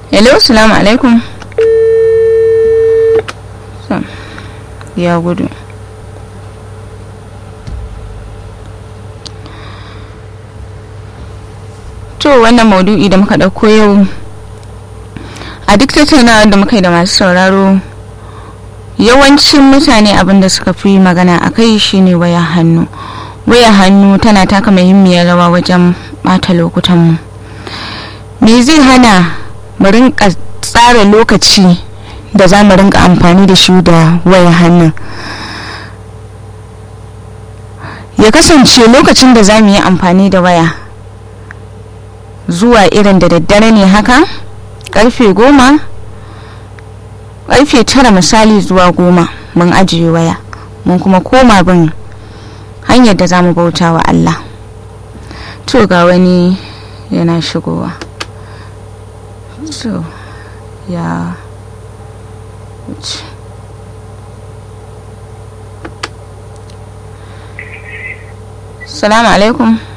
hello salamu alaikum So, ya gudu to wannan maudu'i da muka ɗauko yau a duk tattaunawar da muka yi da masu sauraro yawancin mutane abin da suka fi magana a kai shine waya hannu waya hannu tana taka muhimmiyar rawa wajen bata lokutanmu me zai hana mu rinka tsara lokaci da za mu rinka amfani da shi da waya hannun ya kasance lokacin da za mu yi amfani da waya zuwa irin da daddare ne haka karfe goma karfe tara misali zuwa goma mun ajiye waya mun kuma koma bin hanyar da za mu bauta wa Allah to ga wani yana shigowa to ya wuce salamu alaikum